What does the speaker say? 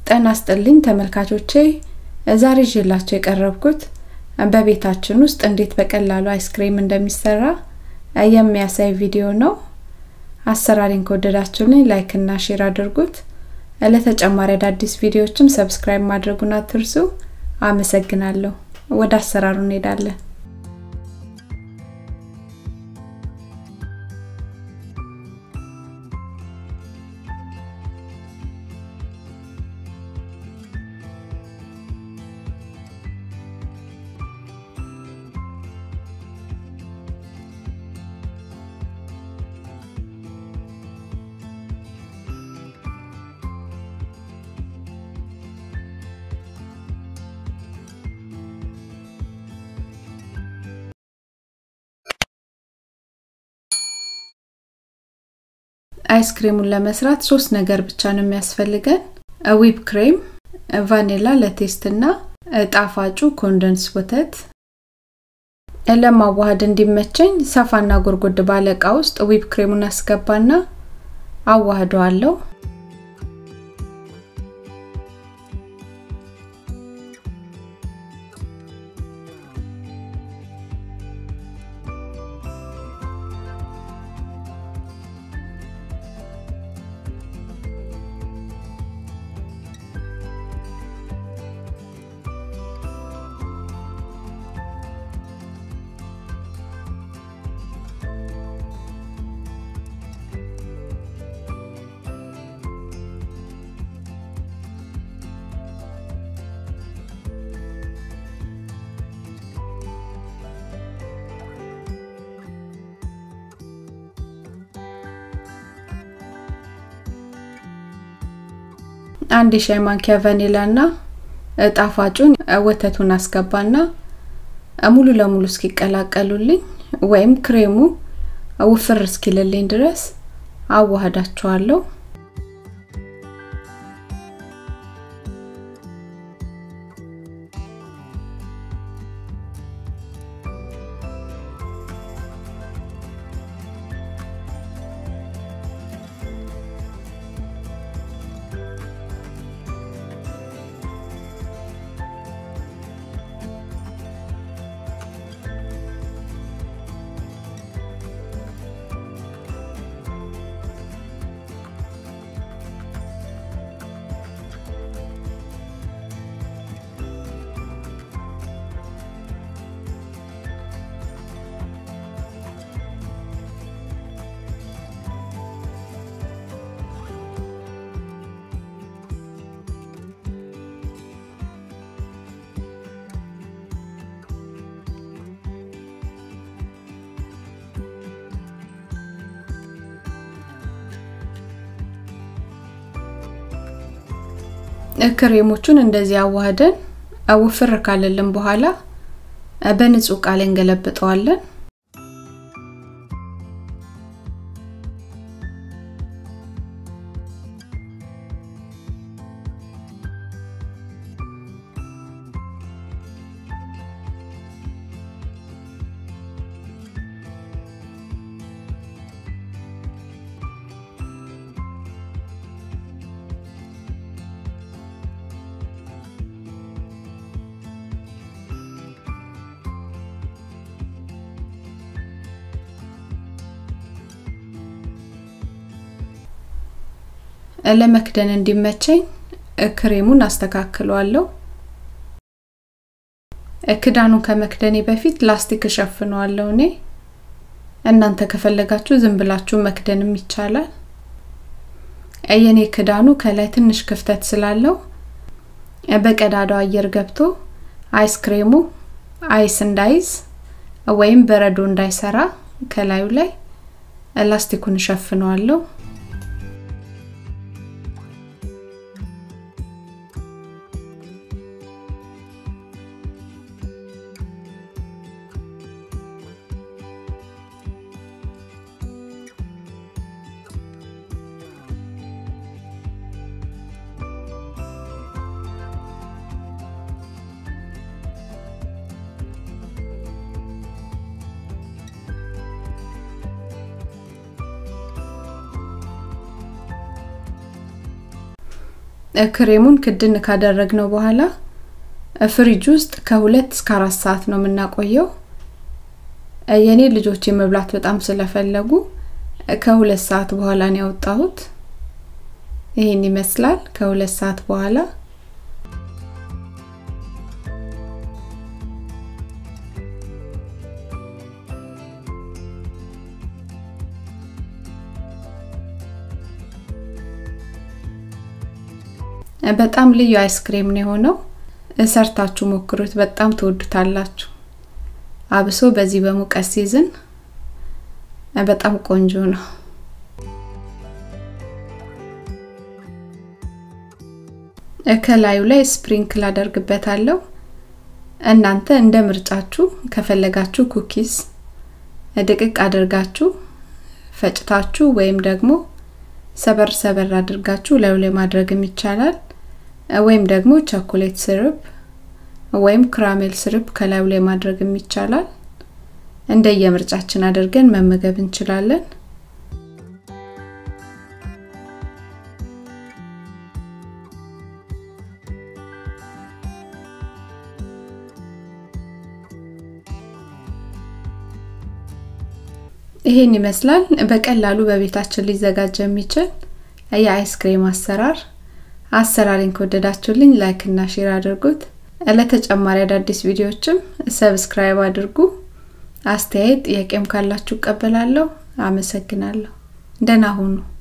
ጤና ይስጥልኝ ተመልካቾቼ ዛሬ ይዤላችሁ የቀረብኩት በቤታችን ውስጥ እንዴት በቀላሉ አይስክሬም እንደሚሰራ የሚያሳይ ቪዲዮ ነው። አሰራሪን ከወደዳችሁልኝ ላይክ እና ሼር አድርጉት። ለተጨማሪ አዳዲስ ቪዲዮዎችም ሰብስክራይብ ማድረጉን አትርሱ። አመሰግናለሁ። ወደ አሰራሩ እንሄዳለን። አይስክሬሙን ለመስራት ሶስት ነገር ብቻ ነው የሚያስፈልገን። ዊፕ ክሬም፣ ቫኒላ ለቴስት እና ጣፋጩ ኮንደንስ ወተት። ለማዋሃድ እንዲመቸኝ ሰፋና ጎርጎድ ባለ እቃ ውስጥ ዊፕ ክሬሙን አስገባና አዋህደዋለሁ። አንድ የሻይ ማንኪያ ቫኒላ እና ጣፋጩን ወተቱን አስገባና ሙሉ ለሙሉ እስኪቀላቀሉልኝ ወይም ክሬሙ ውፍር እስኪልልኝ ድረስ አዋህዳቸዋለሁ። ክሬሞቹን እንደዚህ አዋህደን ውፍር ካለልን በኋላ በንጹህ እቃ ላይ እንገለብጠዋለን። ለመክደን እንዲመቸኝ ክሬሙን አስተካክለዋለሁ። ክዳኑን ከመክደኔ በፊት ላስቲክ እሸፍነዋለሁ። እኔ እናንተ ከፈለጋችሁ ዝም ብላችሁ መክደንም ይቻላል። የኔ ክዳኑ ከላይ ትንሽ ክፍተት ስላለው በቀዳዳው አየር ገብቶ አይስክሬሙ አይስ እንዳይዝ ወይም በረዶ እንዳይሰራ ከላዩ ላይ ላስቲኩን እሸፍነዋለሁ። ክሬሙን ክድን ካደረግነው በኋላ ፍሪጅ ውስጥ ከሁለት እስከ አራት ሰዓት ነው የምናቆየው። የኔ ልጆች መብላት በጣም ስለፈለጉ ከሁለት ሰዓት በኋላ ነው ያወጣሁት። ይሄን ይመስላል ከሁለት ሰዓት በኋላ በጣም ልዩ አይስክሬም ነው የሆነው። ሰርታችሁ ሞክሩት፣ በጣም ትወዱታላችሁ። አብሶ በዚህ በሙቀት ሲዝን በጣም ቆንጆ ነው። ከላዩ ላይ ስፕሪንክል አደርግበታለሁ። እናንተ እንደ ምርጫችሁ ከፈለጋችሁ ኩኪስ ድቅቅ አድርጋችሁ ፈጭታችሁ ወይም ደግሞ ሰበር ሰበር አድርጋችሁ ላዩ ላይ ማድረግም ይቻላል። ወይም ደግሞ ቸኮሌት ስርፕ ወይም ክራሜል ስርፕ ከላዩ ላይ ማድረግም ይቻላል። እንደየምርጫችን አድርገን መመገብ እንችላለን። ይሄን ይመስላል በቀላሉ በቤታችን ሊዘጋጅ የሚችል የአይስክሬም አሰራር። አሰራሪን ከወደዳችሁልኝ ላይክ እና ሼር አድርጉት። ለተጨማሪ አዳዲስ ቪዲዮዎችም ሰብስክራይብ አድርጉ። አስተያየት ጥያቄም ካላችሁ እቀበላለሁ። አመሰግናለሁ። ደህና ሁኑ።